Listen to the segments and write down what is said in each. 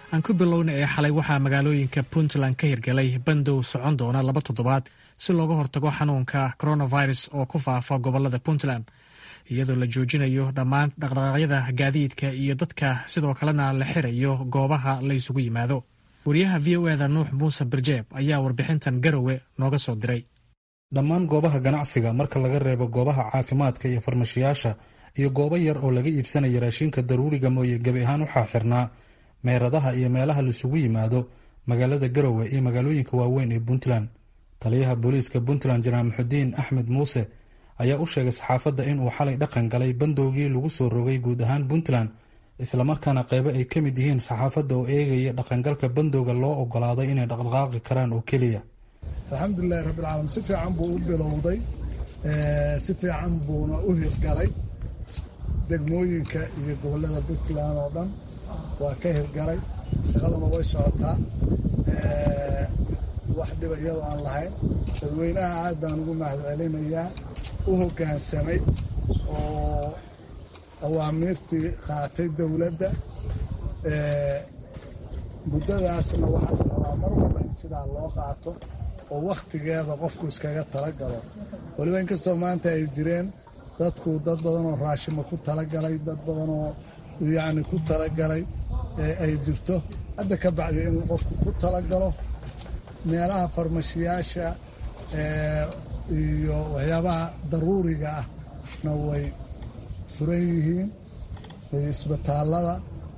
aan ku bilowna ee xalay waxaa magaalooyinka puntland ka hirgelay bandow socon doona laba toddobaad si looga hortago xanuunka coronavirus oo ku faafa gobolada puntland iyadoo la joojinayo dhammaan dhaqdhaqaaqyada gaadiidka iyo dadka sidoo kalena la xirayo goobaha la isugu yimaado wariyaha v o eda nuux muuse birjeeb ayaa warbixintan garowe nooga soo diray dhammaan goobaha ganacsiga marka laga reebo goobaha caafimaadka iyo farmashiyaasha iyo goobo yar oo laga iibsanaya raashinka daruuriga mooye gebi ahaan waxaa xirnaa meheradaha iyo meelaha laisugu yimaado magaalada garowe iyo magaalooyinka waaweyn ee puntland taliyaha booliiska puntland janaal muxudiin axmed muuse ayaa u sheegay saxaafadda inuu xalay dhaqan galay bandowgii lagu soo rogay guud ahaan puntland islamarkaana qeybo ay ka mid yihiin saxaafadda oo eegaya dhaqangalka bandowga loo ogolaaday inay dhaqdhaqaaqi karaan oo keliya alxamdulilahi rabbilcaalamiin si fiican buu u bilowday si fiican buuna u hirgalay degmooyinka iyo gobollada puntland oo dhan waa ka hirgalay shaqaduna way socotaa wax dhiba iyadoo aan lahayn dadweynaha aad baan ugu mahadcelinayaa u hoggaansamay oo awaamiirtii qaatay dowladda muddadaasna waxaa la rabaa mar walba in sidaa loo qaato oo wakhtigeeda qofku iskaga tala galo weliba inkastoo maanta ay jireen dadku dad badanoo raashima ku talagalay dad badanoo yacni ku talagalay ay jirto hadda ka bacdi in qofku ku talagalo meelaha farmashiyaasha iyo waxyaabaha daruuriga ahna way furan yihiin isbitaallada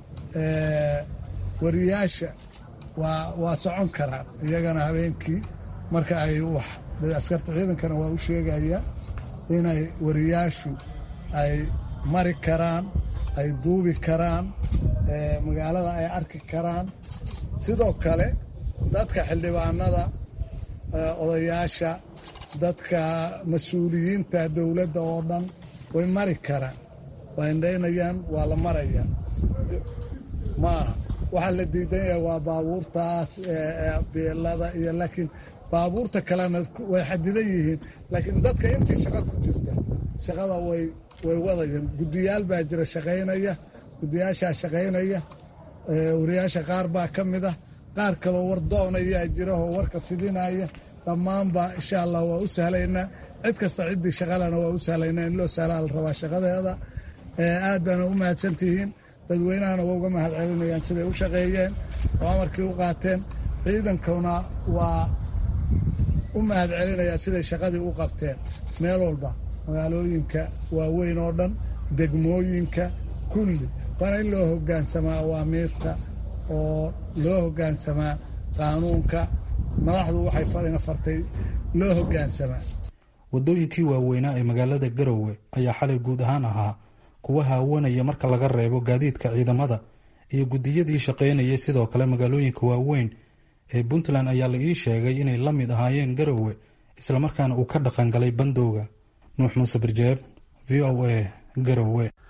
wariyaasha waa waa socon karaan iyagana habeenkii marka ay wax askarta ciidankana waa u sheegaya inay wariyaashu ay mari karaan ay duubi karaan magaalada ay arki karaan sidoo kale dadka xildhibaanada odayaasha dadka mas-uuliyiinta dowladda oo dhan way mari karaan waa indhaynayaan waa la maraya maaha waxaa la diidan yahay waa baabuurtaas beelada iyo laakiin baabuurta kalena way xadidan yihiin laakiin dadka intii shaqo ku jirta shaqada way way wadayaan guddiyaal baa jira shaqaynaya guddiyaashaa shaqaynaya wariyaasha qaar baa ka mid ah qaar kaloo war doonayaa jira oo warka fidinaya dhammaanba insha allah waa u sahlaynaa cid kasta ciddii shaqalena waa u sahlaynaa in loo sahlaa la rabaa shaqadeeda aad baana u mahadsantihiin dadweynahana waa uga mahad celinayaan siday u shaqeeyeen oo amarkii u qaateen ciidankuna waa u mahad celinayaan siday shaqadii u qabteen meel walba magaalooyinka waaweyn oo dhan degmooyinka kulli waana in loo hoggaansamaa awaamiirta oo loo hoggaansamaa qaanuunka madaxdu waxay farina fartay loo hoggaansamaa waddooyinkii waaweynaa ee magaalada garowe ayaa xalay guud ahaan ahaa kuwa haawanaya marka laga reebo gaadiidka ciidamada iyo guddiyadii shaqaynayay sidoo kale magaalooyinka waaweyn ee puntland ayaa la ii sheegay inay la mid ahaayeen garowe islamarkaana uu ka dhaqan galay bandowga nuux muuse birjeeb v o a garowe